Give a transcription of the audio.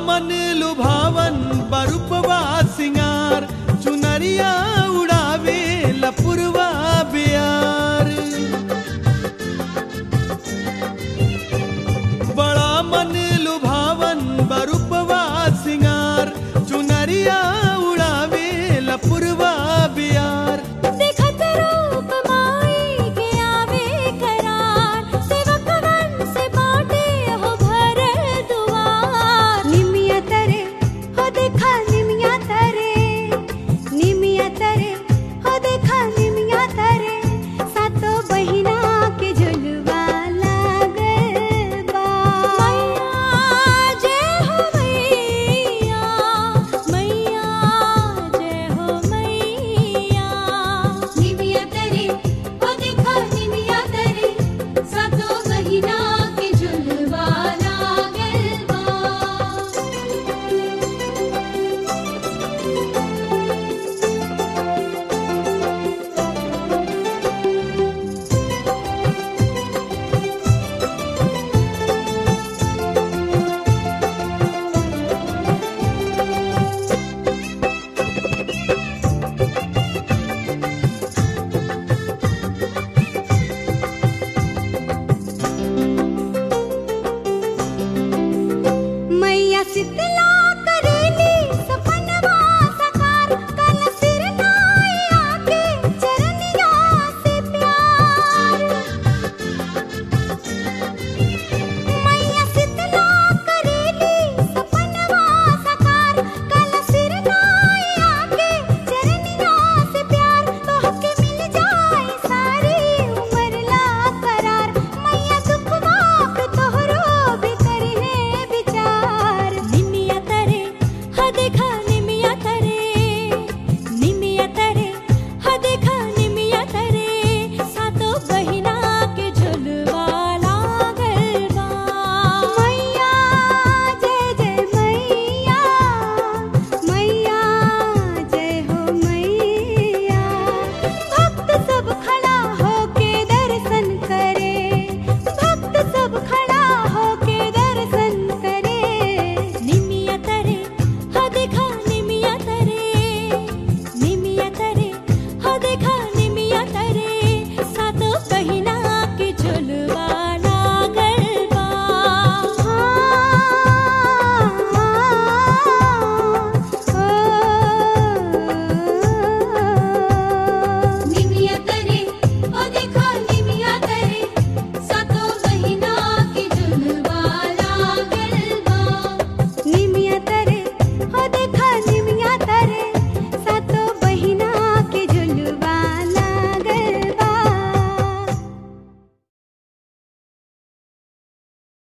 मन लुभावन बरुपवा सिंगार चुनरिया उड़ावे लपुरवा बियार बड़ा मन लुभावन बरुपवा सिंगार चुनरिया उड़ावे लपुरवा बियार देखत रूप माई के आवे करार सेवकवन से बाटे हो भरे दुआर निमिया तरे हो देखा निमिया तरे निमिया तरे हो देखा निमिया तरे सातो बहिना के झुलवा लागल बा मैया जय हो मैया मैया जय हो मैया निमिया तरे ओ देखा निमिया तरे सातो बहिना के झुलवा लागल बा मैया शीतला